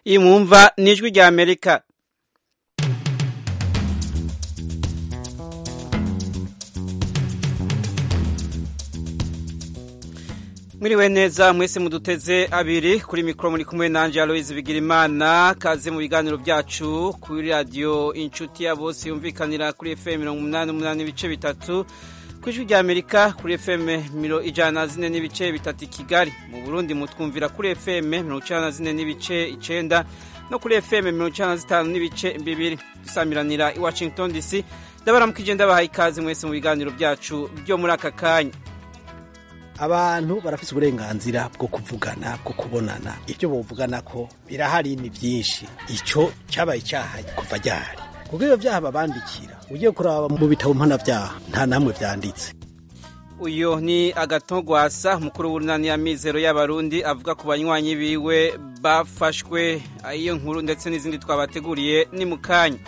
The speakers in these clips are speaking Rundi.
iyi mwumva ni ijwi rya amerika mwiriwe neza mwese muduteze abiri kuri mikoro muri kumwe nanjye aloise bigirimana kaze mu biganiro byacu kuri radiyo inshuti ya bose yumvikanira kuri fm mirongo umunani n'umunani n'ibice bitatu ku ijwi rya amerika kuri fm ijana na zine n'ibice bitatu i kigali mu burundi mutwumvira kuri fm mirongo icyenda na zine n'ibice icyenda no kuri fm mirongo icyenda na zitanu n'ibice bibiri dusamiranira i washington dc ndabaramukije ndabahaye ikaze mwese mu biganiro byacu byo muri aka kanya abantu barafite uburenganzira bwo kuvugana bwo kubonana ibyo bavugana ko birahari ni byinshi icyo cyabaye icyaha kuva ryahari kuko iyo byaha babandikira ugiye kuraba mu bitabo mpanabyaha nta namwe byanditse uyu ni agatogwasa mukuru w'urunani ya mizero y'abarundi avuga ku banywanyi biwe bafashwe iyo nkuru ndetse n'izindi twabateguriye ni mu kanya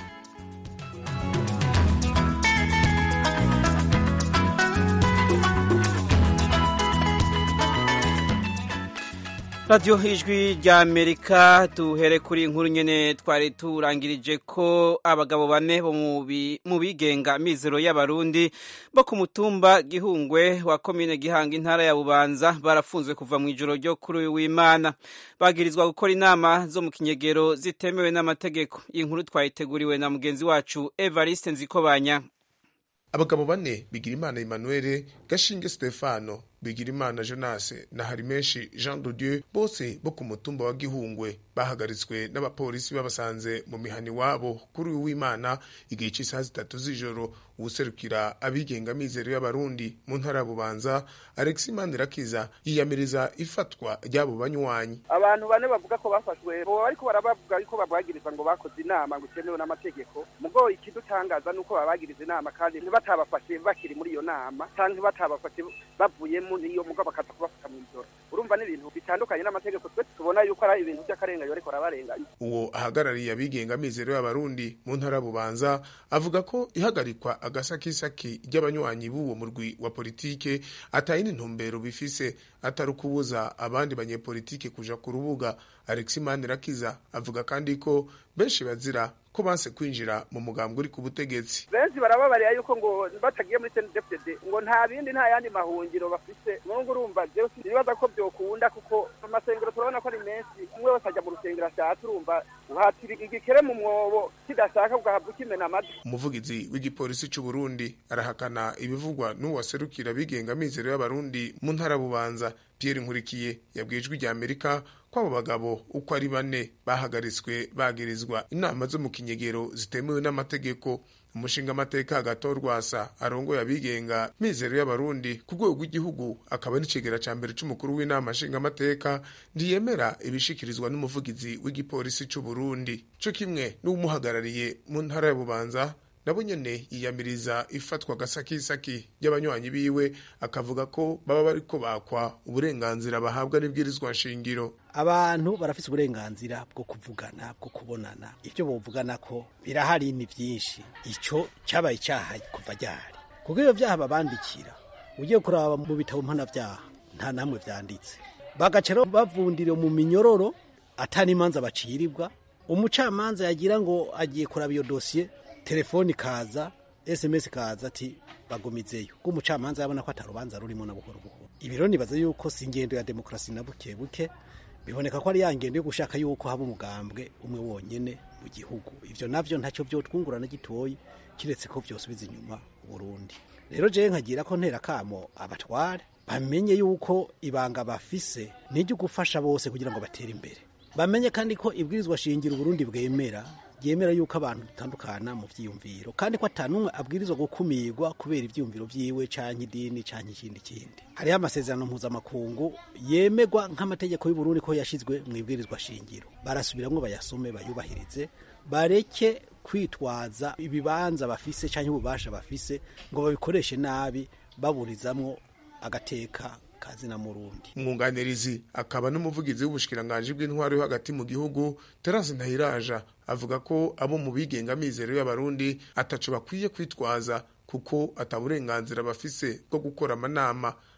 radiyo ijwi rya amerika duhere kuri inkuru nyine twari turangirije ko abagabo bane bo mu bigenga mizero y'abarundi bo ku mutumba gihungwe wa komine gihanga intara ya bubanza barafunzwe kuva mu ijoro ryo kuri uyu w'imana bagirizwa gukora inama zo mu kinyegero zitemewe n'amategeko iyi nkuru twayiteguriwe na mugenzi wacu evariste nzikobanya abagabo bane bigirimana emmanuel gashinge stefano bigirimana jonas na harimenshi jean de dieu bose bo ku mutumba wa gihungwe bahagaritswe n'abapolisi babasanze mu mihani wabo kuri uyu w'imana igihe cy'isaha zitatu z'ijoro uwuserukira abigenga mizero y'abarundi mu ntara ya bubanza alex mandirakiza yiyamiriza ifatwa ry'abo banywanyi abantu bane bavuga ko bafashwe bo bariko barabavuga yuko babagiriza ngo bakoze inama ngo itemewe n'amategeko mugo ikidutangaza nuko babagiriza inama kandi ntibatabafashe bakiri muri iyo nama canke batabafashe bavuyemo niyo mugo bakaza kubafata mu ijoro urumva ni ibintu bitandukanye n'amategeko twe tubona yuko ari ibintu by'akarenganyo bariko barabarenganya uwo ahagarariye abigenga mizero y'abarundi mu ntara ya bubanza avuga ko ihagarikwa agasakisaki ry'abanywanyi b'uwo murwi wa politike atayindi ntumbero bifise atari ukubuza abandi banyepolitike kuja ku rubuga alex manirakiza avuga kandi ko benshi bazira ko banse kwinjira mu mugambwe uri ku butegetsi benshi barababarira yuko ngo batagiye muri CNDD-FDD ngo nta bindi nta yandi mahungiro bafise nubwo urumva jewe sinibaza ko byokunda kuko amasengero turabona ko ari menshi umwe wese ajya mu rusengero ashatse urumva uhatira igikere mu mwobo kidashaka ugahabwa ukimena amatwi umuvugizi w'igipolisi c'u Burundi arahakana ibivugwa n'uwaserukira bigenga mizero y'abarundi mu ntara bubanza Pierre Nkurikiye yabwiye ijwi rya Amerika ko abo bagabo uko ari bane bahagaritswe bagirizwa inama zo mu kinyegero zitemewe n'amategeko umushinga amateka agatorwasa arongoye abigenga mizero y'abarundi ku rwego rw'igihugu akaba n'icegera ca mbere c'umukuru w'inama nshingamateka ntiyemera ibishikirizwa n'umuvugizi w'igipolisi c'u Burundi co kimwe n'uwumuhagarariye mu ntara ya Bubanza nabo nyene yiyamiriza ifatwa gasakisaki ry'abanywanyi biwe akavuga ko baba bariko bakwa uburenganzira bahabwa n'ibwirizwa nshingiro abantu barafite uburenganzira bwo kuvugana bwo kubonana ibyo bavugana ko birahari ni byinshi icyo cyabaye icyaha kuva ryahari kuko iyo byaha babandikira ugiye kuraba mu bitabo mpanabyaha nta namwe byanditse bagaca bavundira mu minyororo atari imanza bacirirwa umucamanza yagira ngo agiye kuraba iyo dosiye telefoni kaza sms kaza ati bagumizeyo ko umucamanza yabona ko atarubanza rurimo na buhoro buhoro ibiro nibaza yuko si ingendo ya demokarasi na buke buke biboneka ko ari ya ngendo yo gushaka yuko haba umugambwe umwe wonyene mu gihugu ivyo navyo ntacyo vyotwungurana gitoyi kiretse ko vyosubiza inyuma Burundi rero jewe nkagira ko ntera kamo abatware bamenye yuko ibanga bafise niryo gufasha bose kugira ngo batere imbere bamenye kandi ko ibwirizwa shingiro Burundi bwemera yemera yuko abantu dutandukana mu vyiyumviro kandi ko atanumwe abwirizwa gukumirwa kubera ivyiyumviro vyiwe canke idini canke ikindi kindi hariho amasezerano mpuzamakungu yemerwa nk'amategeko y'uburundi ko yashizwe mu ibwirizwa shingiro barasubiramwo bayasome bayubahirize bareke kwitwaza ibibanza bafise canke ububasha bafise ngo babikoreshe nabi baburizamwo agateka kazina murundi umwunganirizi akaba n'umuvugizi w'ubushikiranganji bw'intwaro yo hagati mu gihugu Terence Ntahiraja avuga ko abo mu bigenga mizero y'abarundi ataco bakwiye kwitwaza kuko ataburenganzira bafise bwo gukora amanama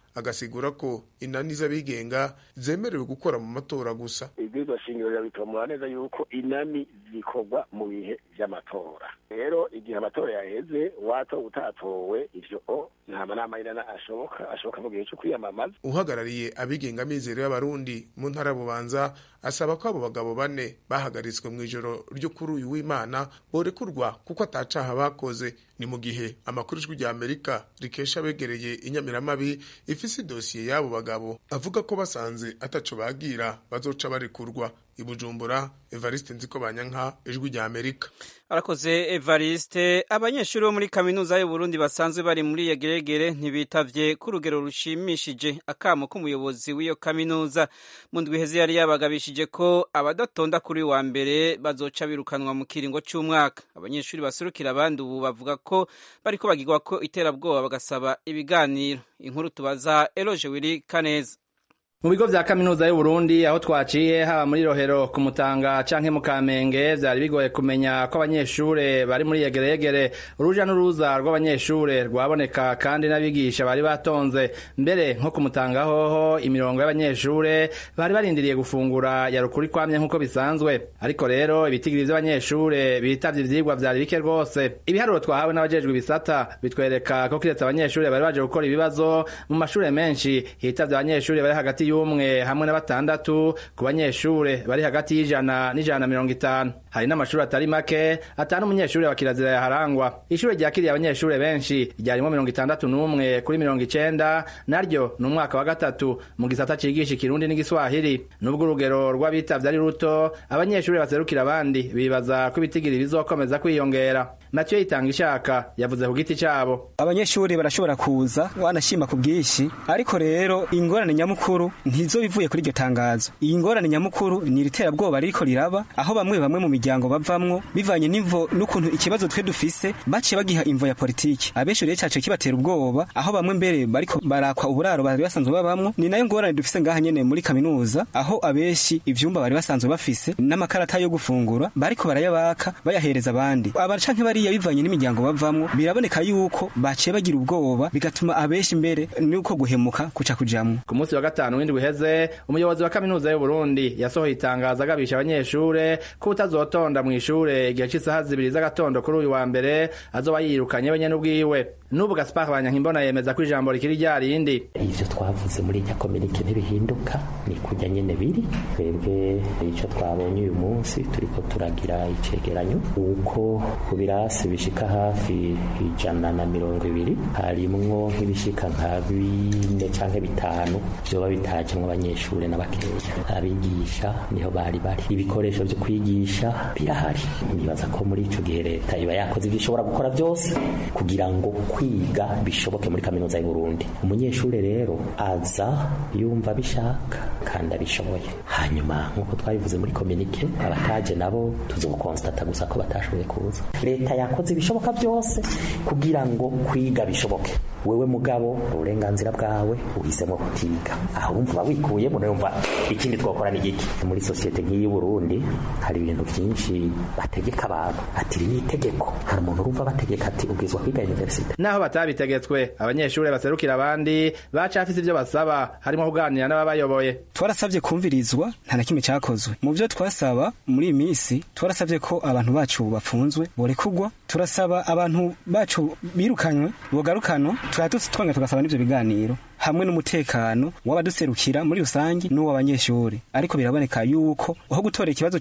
agasigura ko inani z'abigenga zemerewe gukora mu matora gusa ibwirizwa shingiro rirabitomora neza yuko inani zikorwa mu bihe vy'amatora rero igihe amatora yaheze watowe utatowe ivyo nta manama y'inana ashoboka ashoboka mu gihe co kwiyamamaza uhagarariye abigenga mizero y'abarundi mu ntara bubanza asaba ko abo bagabo bane bahagaritswe mu ijoro ryo kuri uyu w'imana borekurwa kuko atacaha bakoze ni mu gihe amakuru ijwi rya amerika rikesha abegereye inyamiramabi ifise idosiye y'abo bagabo avuga ko basanze ataco bagira bazoca barekurwa ibujumbura evariste nziko banyanka ijwi rya amerika arakoze evariste abanyeshuri bo muri kaminuza y'uburundi basanzwe bari muri iyo geregere ntibitavye ku rugero rushimishije akamo k'umuyobozi w'iyo kaminuza mu ndwi iheze yari yabagabishije ko abadatonda kuri wa mbere bazoca birukanwa mu kiringo c'umwaka abanyeshuri baserukira abandi ubu bavuga ko bariko bagirwa ko iterabwoba bagasaba ibiganiro inkuru tubaza eloge wiri kaneza mu bigo vya kaminuza y'uburundi aho twaciye haba muri rohero ku mutanga canke mu kamenge vyari bigoye kumenya ko abanyeshure bari muri yegeregere uruja n'uruza rw'abanyeshure rwaboneka kandi n'abigisha bari batonze mbere nko ku mutanga hoho imirongo y'abanyeshure bari barindiriye gufungura yarukuri kwamye nk'uko bisanzwe ariko rero ibitigiri vy'abanyeshure bitavye ivyigwa vyari bike rwose ibiharuro twahawe n'abajejwe ibisata bitwereka ko kiretse abanyeshure bari baje gukora ibibazo mu mashure menshi hitavye abanyeshure bari hagati y'umwe hamwe na batandatu ku banyeshure bari hagati y'ijana n'ijana na mirongo itanu hari n'amashuri atari make atanu umunyeshure wa kirazira yaharangwa ishure ryakiriye abanyeshure benshi ryarimo mirongo itandatu n'umwe kuri mirongo icenda naryo ni umwaka wa gatatu mu gisata cigisha ikirundi n'igiswahili nubwo urugero rw'abitavye ari ruto abanyeshure baserukira abandi bibaza ko ibitigiri bizokomeza kwiyongera Mathieu yitanga ishaka yavuze ku giti cabo abanyeshuri barashobora kuza wanashima ku bwinshi ariko rero ingorane nyamukuru ntizo bivuye kuri iryo tangazo iyi ngorane nyamukuru ni iriterabwoba ririko riraba aho bamwe bamwe mu miryango bavamwo bivanye n'imvo n'ukuntu ikibazo twe dufise baciye bagiha imvo ya politiki abenshi rero cace kibatera ubwoba aho bamwe mbere bariko barakwa uburaro bari basanzwe babamwo ni nayo ngorane dufise ngaha nyene muri kaminuza aho abenshi ivyumba bari basanzwe bafise n'amakarata yo gufungura bariko barayabaka bayahereza abandi abacanke bariya bivanye n'imiryango bavamwo biraboneka yuko baciye bagira ubwoba bigatuma abenshi mbere nuko guhemuka kuca kujamwo ku munsi wa gatanu w'indwi uheze umuyobozi wa kaminuza y'uburundi yasohoye itangazo agabisha abanyeshure ko utazotonda mu ishure igihe c'isaha zibiri z'agatondo kuri uyu wa mbere azoba yirukanye wenyene ubwiwe n'ubu gaspar banyankimbona yemeza ko ijambo rikiri rya rindi ivyo twavuze muri irya kominike ntibihinduka ni kurya nyene biri twebwe ico twabonye uyu munsi turiko turagira icegeranyo uko ku birasi bishika hafi ijana na mirongo ibiri harimwo nk'ibishika nka bine canke bitanu vyoba bitajemwo abanyeshure n'abakeya abigisha niho bari bari ibikoresho vyo kwigisha birahari nibaza ko muri ico gihe leta iba yakoze ivyo ishobora gukora vyose kugira ngo kwiga bishoboke muri kaminuza y'uburundi umunyeshure rero aza yumva bishaka kandi abishoboye hanyuma nk'uko twabivuze muri kominike abataje nabo tuzokonsitata gusa ko batashoboye kuza leta yakoze ibishoboka byose kugira ngo kwiga bishoboke wewe mugabo uburenganzira bwawe uhisemo kutiga aho wumva wikuyemo numva ikindi twakora ni giki muri sosiyete nk'iyi Burundi hari ibintu byinshi bategeka abantu ati iri ni itegeko hari umuntu urumva bategeka ati ubwizwa kwiga universite naho batabitegetswe abanyeshure baserukira abandi bacafise ivyo basaba harimo kuganira n'ababayoboye twarasavye kumvirizwa nta na kimwe cakozwe mu vyo twasaba muri iyi minsi twarasavye ko abantu bacu bafunzwe borekugwa turasaba abantu bacu birukanywe bogarukanwa turatutse twanga tugasaba n'ivyo biganiro hamwe n'umutekano w'abaduserukira muri rusange n'uw'abanyeshuri ariko biraboneka yuko aho gutora ikibazo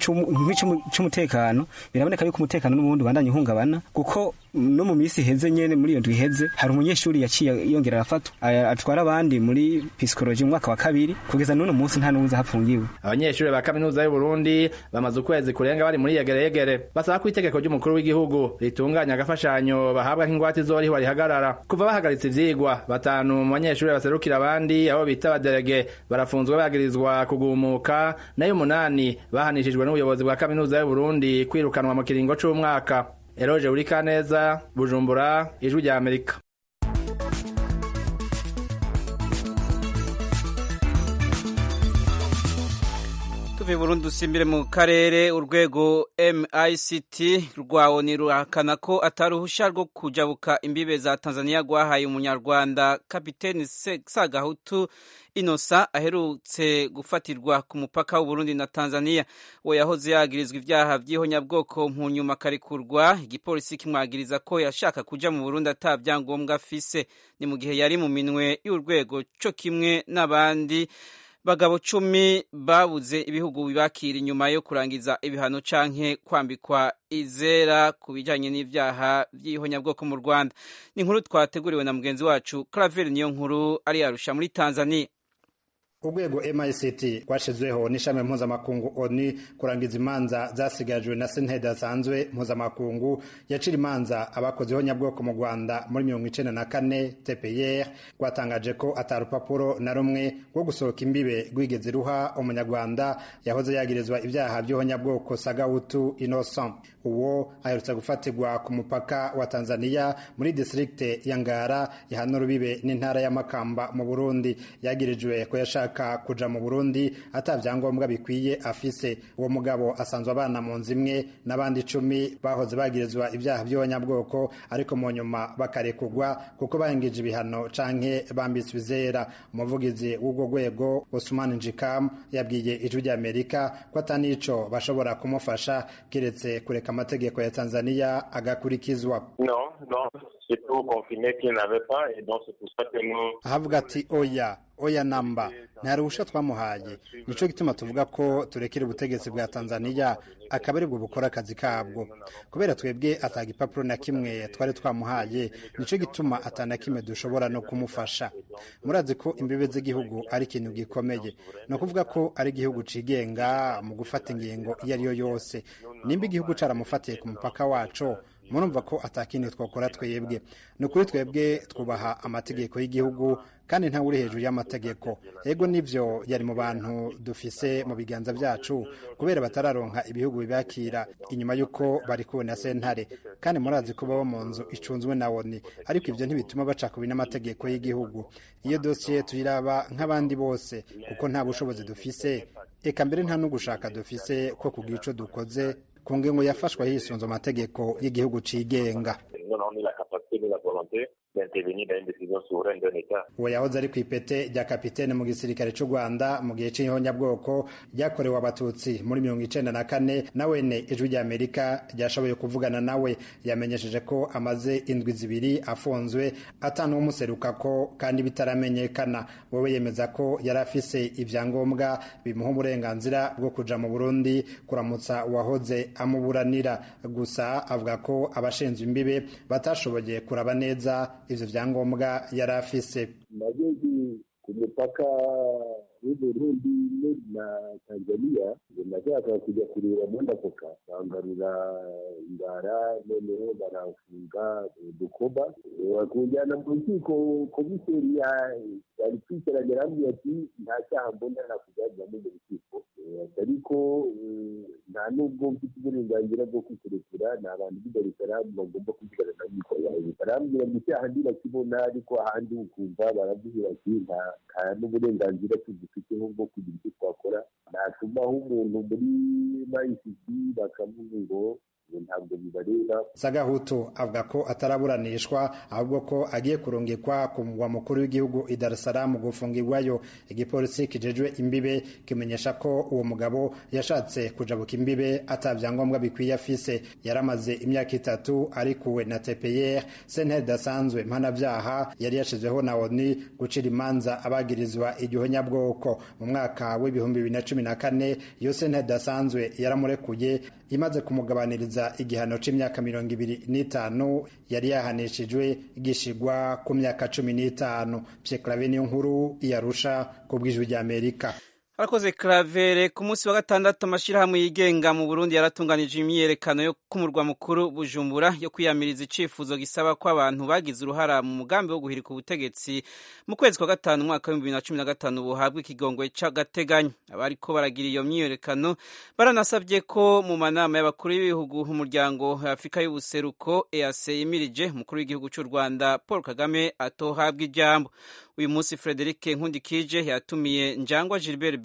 c'umutekano biraboneka yuko umutekano n'ubundi bandanye uhungabana kuko no mu minsi iheze nyene muri iyo ndwi iheze hari umunyeshuri yaciye yongera arafatwa atwara abandi muri psikoloji mu mwaka wa kabiri kugeza n'uno munsi nta n'uwuzi hafungiwe abanyeshuri ba kaminuza y'uburundi bamaze ukwezi kurenga bari muri yegeregere basaba ko itegeko ry'umukuru w'igihugu ritunganya agafashanyo bahabwa nk'ingwate izoriho rihagarara kuva bahagaritse ivyigwa batanu mu banyeshuri baserukira abandi abo bita abaderege barafunzwe bagirizwa kugumuka nayo umunani bahanishijwe n'ubuyobozi bwa kaminuza y'uburundi kwirukanwa mu kiringo c'umwaka eroje urikaneza bujumbura ijwi rya amerika tuve tuve Burundi dusimbire mu karere urwego MICT rwawo ni ruhakana ko ataruhusha rwo kujabuka imbibe za Tanzania rwahaye umunyarwanda kapiteni Sagahutu Inosa aherutse gufatirwa ku mupaka w'Uburundi na Tanzania we yahoze yagirizwa ivyaha vy'ihonyabwoko mu nyuma karekurwa igipolisi kimwagiriza ko yashaka kuja mu Burundi ata vyangombwa afise ni mu gihe yari mu minwe y'urwego co kimwe n'abandi bagabo cumi babuze ibihugu bibakira inyuma yo kurangiza ibihano canke kwambikwa izera ku bijanye n'ivyaha vy'ihonyabwoko mu Rwanda ni inkuru twateguriwe na mugenzi wacu Claver niyo nkuru ari yarusha muri Tanzania urwego MICT rwashizweho n'ishami mpuzamakungu ONU kurangiza imanza zasigajwe na sentare idasanzwe mpuzamakungu yacira imanza abakoze ihonyabwoko mu Rwanda muri mirongo icenda na kane TPR rwatangaje ko ata rupapuro na rumwe rwo gusohoka imbibe rwigeze ruha umunyarwanda yahoze yagirizwa ibyaha by'ihonyabwoko Sagahutu Innocent uwo aherutse gufatirwa ku mupaka wa Tanzania muri distrikte ya Ngara ihana urubibe n'intara ya Makamba mu Burundi yagirijwe ko yashaka kuja mu Burundi ata vyangombwa bikwiye afise uwo mugabo asanzwe abana mu nzu imwe n'abandi icumi bahoze bagirizwa ibyaha by'abanyabwoko ariko mu nyuma bakarekurwa kuko bahengije ibihano canke bambitswe izera umuvugizi w'urwo rwego Usman Njikam yabwiye ijwi rya Amerika ko atanico bashobora kumufasha kiretse kureka amategeko ya Tanzania agakurikizwa no no c'est pour confirmer qu'il n'avait pas et donc c'est pour ça que nous ahavuga ati oya oya namba nta ruhusha twamuhaye nico gituma tuvuga ko turekera ubutegetsi bwa Tanzania akaba aribwo bukora akazi kabwo kubera twebwe ataga ipapuro na kimwe twari twamuhaye nico gituma atana kimwe dushobora no kumufasha murazi ko imbibe z'igihugu ari ikintu gikomeye ni ukuvuga ko ari igihugu cigenga mu gufata ingingo iyo ari yo yose nimba igihugu caramufatiye ku mupaka waco murumva ko atakindi twakora twebwe ni ukuri twebwe twubaha amategeko y'igihugu kandi ntawe uri hejuru y'amategeko ego nivyo yari mu bantu dufise mu biganza vyacu kubera batararonka ibihugu bibakira inyuma y'uko bari kubona sentare kandi murazi ko baba mu nzu icunzwe na woni ariko ivyo ntibituma baca kubi n'amategeko y'igihugu iyo dosiye tuyiraba nk'abandi bose kuko nta bushobozi dufise eka mbere nta n'ugushaka dufise ko kugira ico dukoze ku ngingo yafashwe hisunze amategeko y'igihugu cigenga uwo yahoze ari ku ipete rya kapitene mu gisirikare cy'u rwanda mu gihe cy'ihonyabwoko ryakorewe abatutsi muri mirongo icenda na kane nawene ijwi rya amerika ryashoboye kuvugana nawe yamenyesheje ko amaze indwi zibiri afunzwe atanuwumuserukako kandi bitaramenyekana wowe yemeza ko yari afise ivyangombwa bimuha uburenganzira bwo kuja mu burundi kuramutsa uwahoze amuburanira gusa avuga ko abashinzwe imbibe batashoboye kuraba neza ivyo vyangombwa yari afise nageze ku mupaka w'uburundi na tanzania nashaka kujya kureba mondakoka bangarura ingara noneho baramfunga udukoba bakujyana mu rukiko komiseri yari kwicaranye arambwira ati nta cyaha mbona nakujyaniramo mu rukiko ariko nta nubwo mfite uburenganzira bwo kwikurekura ni abantu b'i darisaramu bagomba kuvugana na mikoro yawe barambwira ngo icyaha ndibakibona ariko ahandi ukumva baravuga bati nta n'uburenganzira tugifiteho bwo kugira icyo twakora natumaho umuntu muri mayisisi bakavuga ngo ntabwo bibareba sagahutu avuga ko ataraburanishwa ahubwo ko agiye kurungikwa ku mugwa mukuru w'igihugu i Dar es Salaam gufungirwayo igipolisi kijejwe imbibe kimenyesha ko uwo mugabo yashatse kujabuka imbibe ata vyangombwa bikwiye afise yaramaze imyaka itatu arikuwe na TPR sentare idasanzwe mpanavyaha yari yashizweho na ONU gucira imanza abagirizwa igihonyabwoko mu mwaka w'ibihumbi bibiri na cumi na kane iyo sentare idasanzwe yaramurekuye imaze kumugabaniriza igihano c'imyaka mirongo ibiri n'itanu yari yahanishijwe gishigwa ku myaka cumi n'itanu Pierre Claver niyo nkuru iyarusha ku bw'ijwi ry'Amerika Arakoze Claver ku munsi wa gatandatu amashirahamwe yigenga mu Burundi yaratunganije imyiyerekano yo kumurwa mukuru Bujumbura yo kwiyamiriza icifuzo gisaba ko abantu bagize uruhara mu mugambi wo guhirika ubutegetsi mu kwezi kwa gatanu umwaka wa 2015 buhabwa ikigongwe c'agateganyo abariko baragira iyo myiyerekano baranasabye ko mu manama y'abakuru b'ibihugu umuryango wa Afrika y'ubuseruko EAC yimirije umukuru w'igihugu cy'u Rwanda Paul Kagame atohabwa ijambo uyu munsi Frederic Nkundikije yatumiye Njangwa Gilbert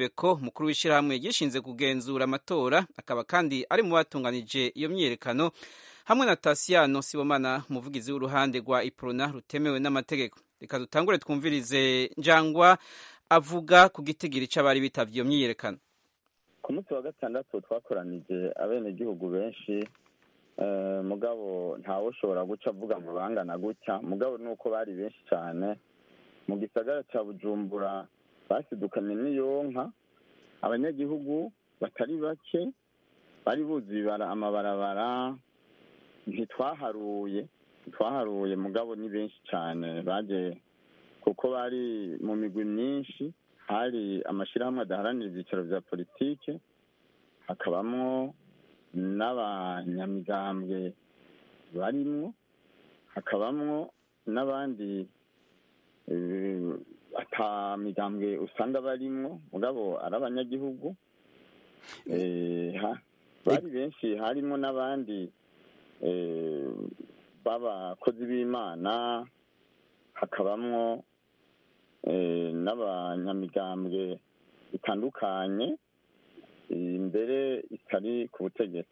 Beko mukuru w'ishyirahamwe gishinze kugenzura amatora akaba kandi ari mu batunganije iyo myiyerekano hamwe na Tasiano Sibomana umuvugizi w'uruhande rwa Iprona rutemewe n'amategeko reka dutangure twumvirize njangwa avuga ku gitigiri c'abari bitavye iyo myiyerekano ku munsi wa gatandatu twakoranije abenegihugu benshi mugabo ntawe ushobora guca avuga ngo bangana gutya mugabo ni uko bari benshi cyane mu gisagara cya bujumbura basidukanye n'iyonka abanyagihugu batari bake bari buzuye amabarabara ntitwaharuye ntitwaharuye mugabo ni benshi cyane baje kuko bari mu migwi myinshi hari amashyirahamwe adaharanira ibyicaro bya politike hakabamo n'abanyamigambwe barimwo hakabamwo n'abandi atamigambwe usanga barimwo mugabo ari abanyagihugu bari benshi harimo n'abandi b'abakozi b'imana hakabamwo n'abanyamigambwe bitandukanye imbere itari ku butegetsi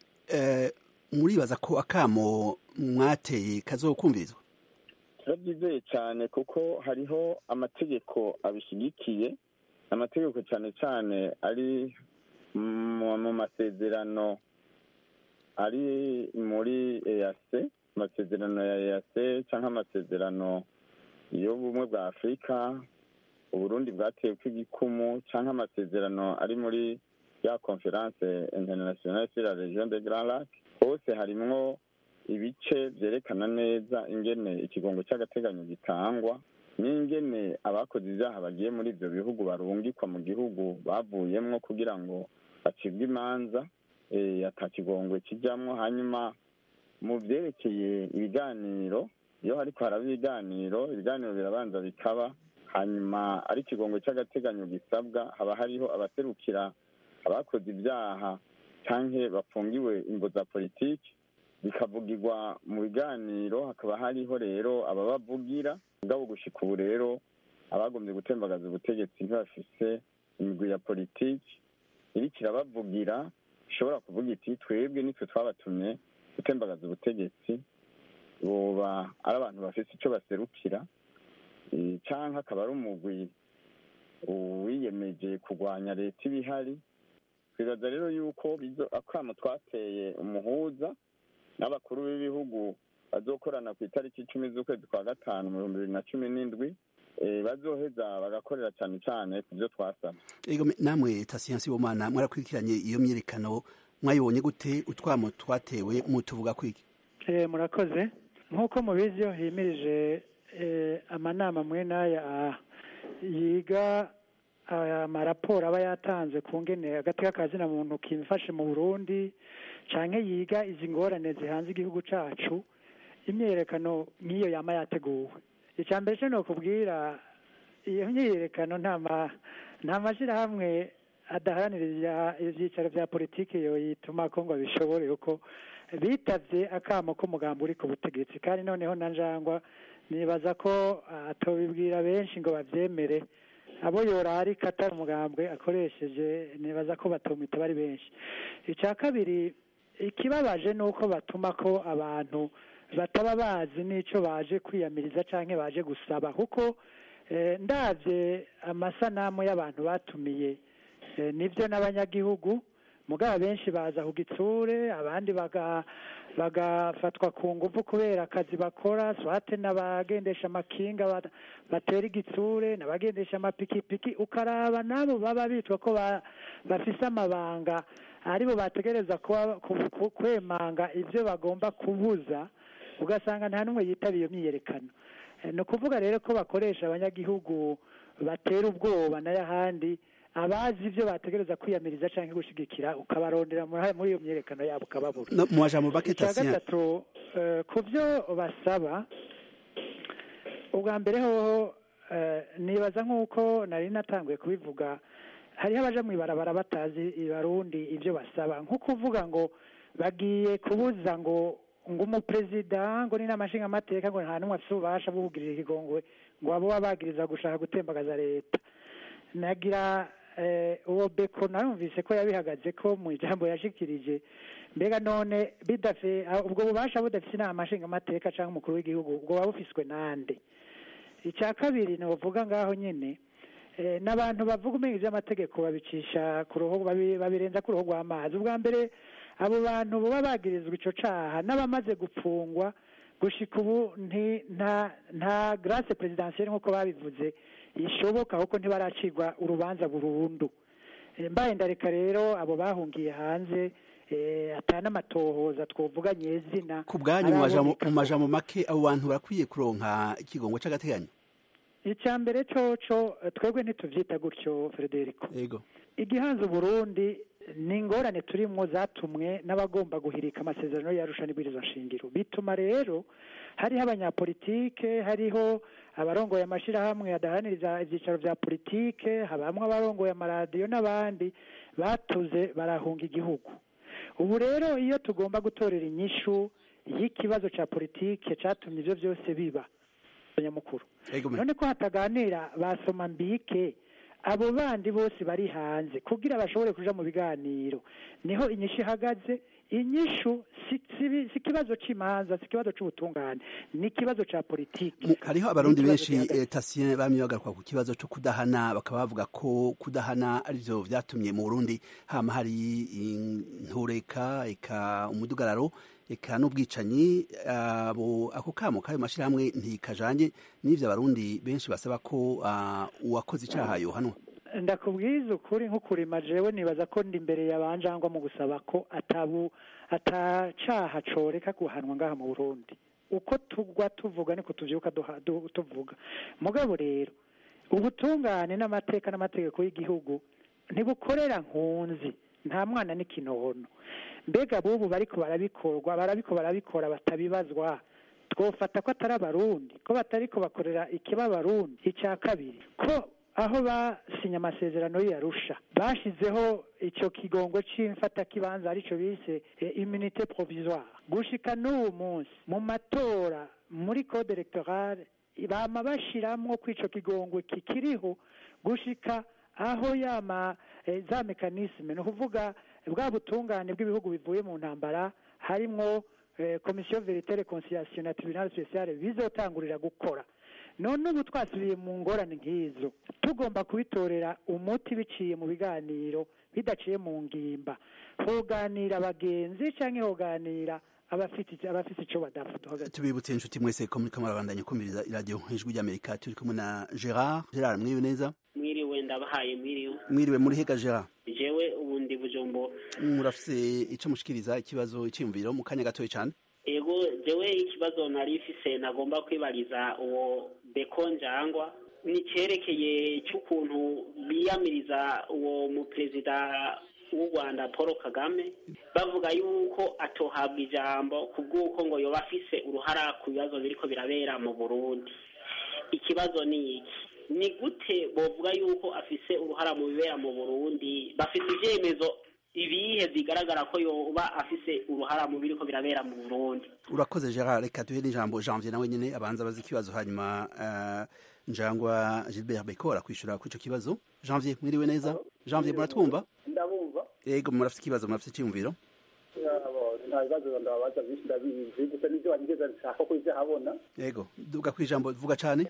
muribaza ko akamo mwateye kazokumvirizwa turabyizeye cyane kuko hariho amategeko abishyigikiye amategeko cyane cyane ari mu masezerano ari muri eyase amasezerano ya eyase cyangwa amasezerano y'ubumwe bwa afurika uburundi bwatewe kw'igikumu cyangwa amasezerano ari muri ya conference internationale sur la region de grand lac hose harimwo ibice byerekana neza ingene ikigongo cy'agateganyo gitangwa n'ingene abakoze ibyaha bagiye muri ibyo bihugu barungikwa mu gihugu bavuyemwo kugira ngo bacibwe imanza ata kigongwe kijyamwo hanyuma mu byerekeye ibiganiro iyo hariko haraba ibiganiro ibiganiro birabanza bikaba hanyuma ari ikigongo cy'agateganyo gisabwa haba hariho abaserukira abakoze ibyaha cyangwa bafungiwe imbo za politiki bikavugirwa mu biganiro hakaba hariho rero ababavugira mugabo gushika ubu rero abagombye gutembagaza ubutegetsi ntibafise imigwi ya politiki iriko irabavugira ishobora kuvuga iti twebwe nitwe twabatumye gutembagaza ubutegetsi boba ari abantu bafise icyo baserukira cyangwa akaba ari umugwi wiyemeje kurwanya leta iba ihari twibaza rero yuko akamo twateye umuhuza n'abakuru b'ibihugu bazokorana ku itariki icumi z'ukwezi kwa gatanu mu bihumbi bibiri na cumi n'indwi bazoheza bagakorera cyane cyane ku byo twasaba namwe tasiyansi bomana mwarakurikiranye iyo myiyerekano mwayibonye gute utwamo twatewe mutuvuga kwiki murakoze nk'uko mubizi iyo himirije amanama mwe n'aya yiga amaraporo aba yatanze ku ngene agateka kazina muntu kimfashe mu burundi canke yiga izi ngorane zihanze igihugu cacu imyiyerekano nk'iyo yama yateguwe icya mbere cyo ni ukubwira iyo myiyerekano nta mashyirahamwe adaharanira ibyicaro bya politiki yoyituma ko ngo bishobore uko bitavye akamo k'umugambi uri ku butegetsi kandi noneho na njangwa nibaza ko atobibwira benshi ngo bavyemere abo yorari katari umugambwe akoresheje nibaza ko batomita bari benshi icya kabiri ikibabaje ni uko batuma ko abantu bataba bazi n'icyo baje kwiyamiriza cyangwa baje gusaba kuko ndabye amasanamu y'abantu batumiye nibyo n'abanyagihugu mugabo benshi baza ku gitsure abandi bagafatwa ku ngufu kubera akazi bakora swate n'abagendesha amakinga batera igitsure n'abagendesha amapikipiki ukaraba nabo baba bitwa ko bafise amabanga aribo bategereza kwemanga ibyo bagomba kubuza ugasanga nta n'umwe yitaba iyo myiyerekano ni ukuvuga rero ko bakoresha abanyagihugu batera ubwoba n'ayahandi abazi ibyo bategereza kwiyamiriza cyangwa gushyigikira ukabarondera muri iyo myiyerekano yabo ukababura mu majambo make icya gatatu ku byo basaba ubwa mbere hoho nibaza nk'uko nari natanguye kubivuga hariho abaja mu ibarabara batazi ibarundi ibyo basaba nko kuvuga ngo bagiye kubuza ngo ngo umuperezida ngo ni n'amashingamateka ngo nta n'umwe afite ububasha bwo kugirira ikigongwe ngo abo baba bagiriza gushaka gutembagaza leta nagira eh, uwo beko narumvise ko yabihagaze ko mu ijambo yashikirije mbega none bidafe ah, ubwo bubasha budafise inama nshingamateka cyangwa umukuru w'igihugu ubwo buba bufiswe nande icya kabiri novuga ngaho nyine eh, n'abantu bavuga umenya iby'amategeko babicisha ku ruhu babi- babirenza ku ruhu rw'amazi ubwa mbere abo bantu baba bagirizwa ico caha n'abamaze gupfungwa gushika ubu nti- nta nta grace presidentielle nk'uko babivuze ishoboka kuko ntibaracirwa urubanza burundu Eh, mbaye ndareka rero abo bahungiye hanze eh, atana amatohoza twovuga nyezina ku bwanyu mu majambo- araboneka mu majambo make abo bantu barakwiye kuronka ikigongo c'agateganyo icya mbere coco eh, twebwe ntituvyita gutyo frederico yego igihanze uburundi ni ingorane turimwo zatumwe n'abagomba guhirika amasezerano yarusha n'ibwirizwa nshingiro bituma rero hariho abanyapolitike hariho abarongoye amashirahamwe adaharaniriza ivyicaro vya politike habamwe abarongoye amaradiyo n'abandi batuze barahunga igihugu ubu rero iyo tugomba gutorera inyishu y'ikibazo ca politike catumye ivyo vyose biba nyamukuru yego me- none ko hataganira basoma mbike abo bandi bose bari hanze kugira bashobore kuja mu biganiro niho inyishu ihagaze inyishu si si- si ikibazo c'imanza si ikibazo c'ubutungane ni ikibazo ca politiki Mu- hariho abarundi Ni benshi ikibazo eh, tasien bamye bagaruka ku kibazo co kudahana bakaba bavuga ko kudahana arivyo vyatumye mu Burundi hama hari intureka eka umudugararo eka n'ubwicanyi abo ako kamo kayo mashirahamwe ntikajanye n'ivyo abarundi benshi basaba ko ah, uwakoze icaha yohanwa ndakubwiza ukuri nk'ukurima jewe nibaza ko ndi imbere yabanjangwa mu gusaba ko atabu atacaha coreka guhanwa ngaha mu Burundi uko tugwa tuvuga niko tuvyuka duha- du- tuvuga mugabo rero ubutungane n'amateka n'amategeko y'igihugu ntibukorera nkunzi nta mwana n'ikinono mbega bubu bariko barabikorwa barabiko barabikora batabibazwa twofata ko atari abarundi ko batariko bakorera ikiba abarundi icya kabiri ko aho basinye amasezerano y'arusha bashizeho ico kigongo c'imfatakibanza arico bise eh, immunité provisoire gushika n'uwu munsi mu matora muri code electorale bama bashiramwo ko ico kigongo kikiriho gushika aho yama eh, za mekanisme ni ukuvuga bwa butungane bw'ibihugu bivuye mu ntambara harimwo eh, komisiyo verite reconciliation na tribunal special bizotangurira gukora none ubu twasubiye mu ngorane nk'izo tugomba kubitorera umuti biciye mu biganiro bidaciye mu ngimba hoganira abagenzi canke hoganira abafite abafite ico badafuta hagati tubibutse inshuti mwese ko muriko murabandanya kumviriza iradiyo ijwi ry'amerika turi kumwe na gerard gerard mwiriwe neza mwiriwe ndabahaye mwiriwe mwiriwe muri hega gerard jewe ubundi bujumbo murafise ico mushikiriza ikibazo iciyumviro mu kanya gatoya cane ego jewe ikibazo nari ifise nagomba kwibariza uwo beko njangwa ni cerekeye c'ukuntu biyamiriza uwo muperezida w'u rwanda paul kagame bavuga yuko atohabwa ijambo ku bw'uko ngo yoba afise uruhara ku bibazo biriko birabera mu burundi ikibazo ni iki ni gute bovuga yuko afise uruhara mu bibera mu burundi bafise ivyemezo ibihe bigaragara ko yoba afise uruhara mu biriko birabera mu burundi urakoze gerard reka duhe n'ijambo janvier nawe nyene abanza abaza ikibazo hanyuma uh, njangwa gilbert bekora kwishura kuri ico kibazo janvier mwiriwe neza janvier muratwumva ndabumva yego murafise ikibazo murafise iciyumviro Yabo, nta bibazo ndababaza byinshi ndabizi gusa n'ibyo wanigeze nshaka ko habona yego duga kwijambo vuga cane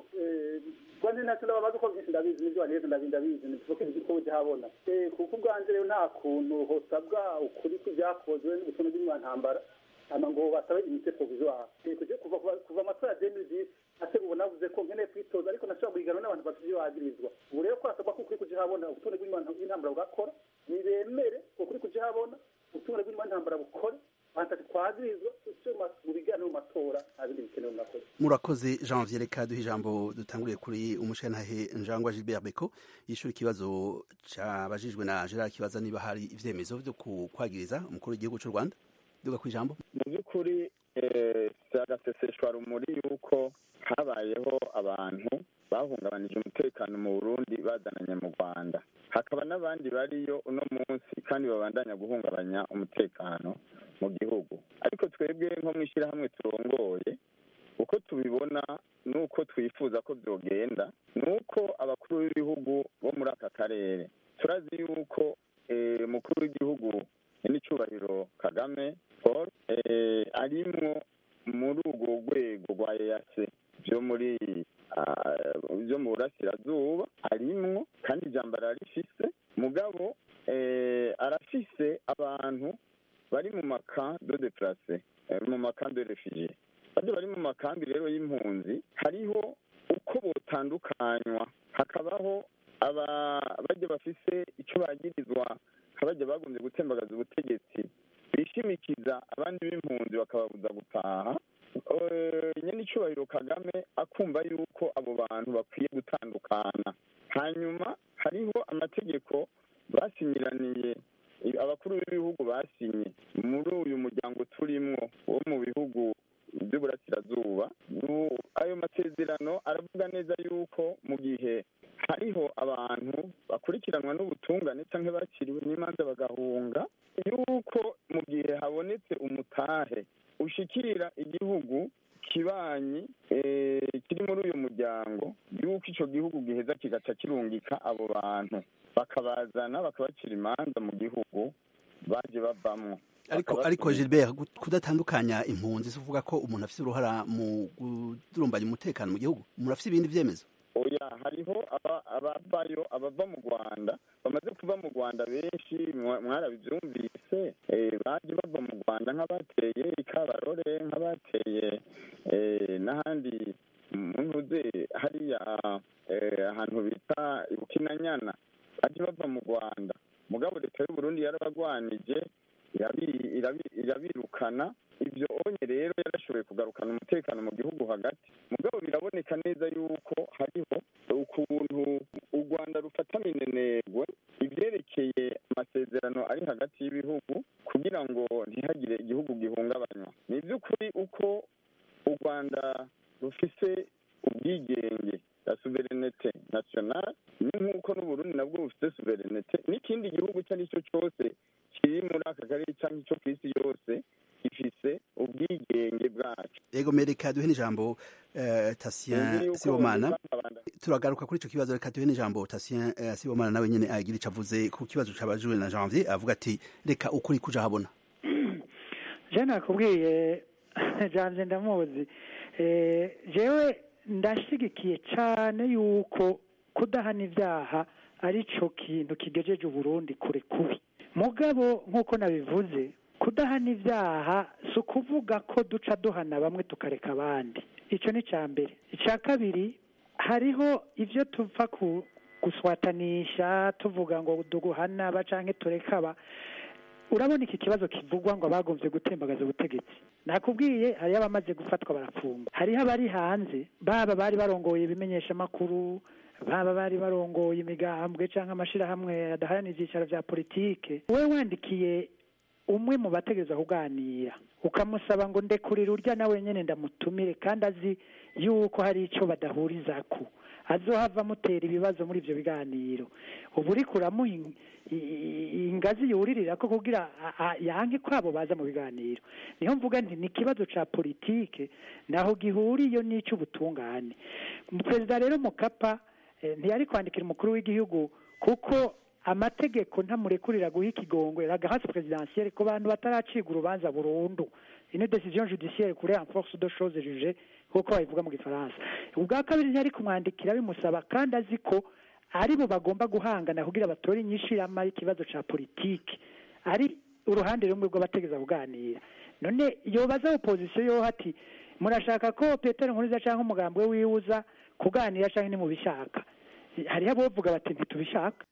rwanda ntacyo ndababaza uko byinshi ndabizi n'ibyo wanigeze ndabizi ndabizi ntibivuge ko habona kuko ubwanjye rero nta kuntu hosabwa ukuri kw'ibyakozwe n'ubutumwa bw'imyantambara hama ngo basabe imite provisoire kuje kuva kuva amatora ya 2010 ate ubu navuze ko nkeneye kwitoza ariko nashobora guhiganwa n'abantu bafite ibyo bagirizwa ubu rero ko hasabwa ko ukuri kuje habona ubutumwa bw'imyantambara bugakora nibemere ukuri kuje habona ubutumwa bw'imyantambara bukore bantatu twagirizwa icyo mu biganiro mu matora nta bindi bikenewe murakoze murakoze janvier reka duhe ijambo dutanguriye kuri umushenantahe njangwa gilbert beko yishura ikibazo cabajijwe na gerard kibaza niba hari ivyemezo vyo kwagiriza umukuru w'igihugu c'u rwanda duga kwijambo mu by'ukuri si agaseseshwa rumuri yuko habayeho abantu bahungabanije umutekano mu burundi bazananye mu rwanda hakaba n'abandi bariyo uno munsi kandi babandanya guhungabanya umutekano mu gihugu ariko twebwe nko mu ishyirahamwe turongoye uko tubibona n'uko twifuza ko byogenda ni uko abakuru b'ibihugu bo muri aka karere turazi yuko umukuru w'igihugu n'icyubahiro kagame paul arimwo muri urwo rwego rwa eyase byo muri byo mu burasirazuba arimwo kandi ijambo ararifise mugabo arafise abantu bari mu maka do deplase mu makambi de refugiye bajya bari mu makambi rero y'impunzi hariho uko botandukanywa hakabaho bajya bafise icyo bagirizwa bajya bagombye gutembagaza ubutegetsi bishimikiza abandi b'impunzi bakababuza gutaha nyine icyubahiro kagame akumva yuko abo bantu bakwiye gutandukana hanyuma hariho amategeko basinyiraniye abakuru b'ibihugu basinye muri uyu muryango turimwo wo mu bihugu by'uburasirazuba ayo masezerano aravuga neza yuko mu gihe hariho abantu bakurikiranwa n'ubutungane cyangwa bakiriwe n'imanza bagahunga yuko mu gihe habonetse umutahe ushikira igihugu kibanyi kiri muri uyu muryango yuko icyo gihugu giheza kigaca kirungika abo bantu bakabazana bakabacira imanza mu gihugu baje bavamwo ariko ariko Gilbert kudatandukanya impunzi uvuga ko umuntu afite uruhara mu kudurumbanya umutekano mu gihugu umuntu afite ibindi byemezo oya hariho abavayo abava mu rwanda bamaze kuva mu rwanda benshi mwarabibyumvise baje bava mu rwanda nk'abateye ikabarore nk'abateye n'ahandi ntuze hariya ahantu bita ibukinanyana baje bava mu rwanda mugabo leta y'uburundi yarabagwanije irabirukana ibyo onye rero yarashoboye kugarukana umutekano mu gihugu hagati mugabo biraboneka neza yuko hariho ukuntu u rwanda rufata minenegwe ibyerekeye amasezerano ari hagati y'ibihugu kugira ngo ntihagire igihugu gihungabanywa ni iby'ukuri uko u rwanda rufise ubwigenge la suverenete nationale ni nk'uko n'uburundi nabwo bufite suverenete n'ikindi gihugu icyo ari cyo cyose kiri muri aka karere cyangwa icyo ku isi yose gifise ubwigenge bwacu ego mereka duhe n'ijambo tasien sibomana turagaruka kuri icyo kibazo reka duhe n'ijambo tasien sibomana nawe nyine agira icyo avuze ku kibazo cyabajijwe na janvier avuga ati reka ukuri kuja habona je nakubwiye janvier ndamuzi jewe ndashigikiye cyane yuko kudahana ibyaha ari cyo kintu kigejeje uburundi kure kubi mugabo nk'uko nabivuze kudahana ibyaha si ukuvuga ko duca duhana bamwe tukareka abandi icyo ni icya mbere icya kabiri hariho ibyo tupfa guswatanisha tuvuga ngo duguhana aba cyangwa tureka aba urabona iki kibazo kivugwa ngo abagombye gutembagaza ubutegetsi nakubwiye hariho abamaze gufatwa barafungwa hariho abari hanze baba bari barongoye ibimenyeshamakuru baba bari barongoye imigambwe cyangwa amashyirahamwe adaharanira ibyicaro bya politike wowe wandikiye umwe mu bategereza kuganira ukamusaba ngo ndekurire urya nawe nyine ndamutumire kandi azi yuko hari icyo badahuriza ku azohava amutera ibibazo muri ibyo biganiro ubu uri kuramuha ingazi yuririra ko kugira yange kwabo baza mu biganiro niyo mvuga nti ni ikibazo cya politike naho gihuriye n'icy'ubutungane perezida rero mukapa ntiyari kwandikira umukuru w'igihugu kuko amategeko ntamurekurira guha ikigongwe ragahasi perezidansiyeri ku bantu bataracibwa urubanza burundu ino decision judiciaire kuri en force de chose juge kuko babivuga mu gifaransa ubwa kabiri ntiyari kumwandikira bimusaba kandi azi ko ari bo bagomba guhangana kugira batore inyinshi y'amara ikibazo cya politiki ari uruhande rumwe rw'abategeza kuganira none yobaza opozisiyo yo ati murashaka ko petero nkuriza cyangwa umugambi we wiwuza kuganira cyangwa nimubishaka hariho abavuga bati ntitubishaka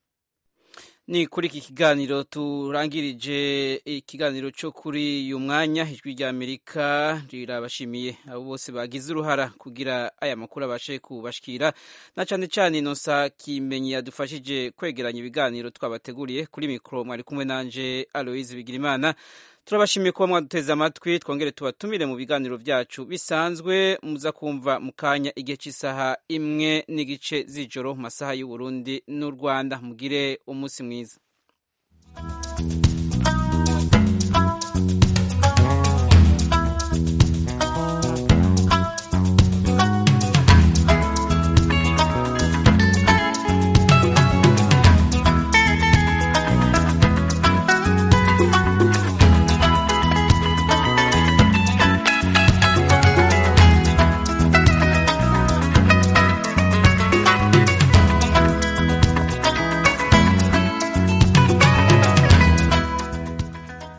ni kuri iki kiganiro turangirije ikiganiro cyo kuri uyu mwanya ijwi rya amerika rirabashimiye abo bose bagize uruhara kugira aya makuru abashe kubashikira na cyane cyane inosa kimenyi yadufashije kwegeranya ibiganiro twabateguriye kuri mikoro mwari kumwe nanje aloise bigirimana turabashimiye kuba mwaduteze amatwi twongere tubatumire mu biganiro byacu bisanzwe muza kumva mu kanya igihe cy'isaha imwe n'igice z'ijoro mu masaha y'uburundi n'u rwanda mugire umunsi mwiza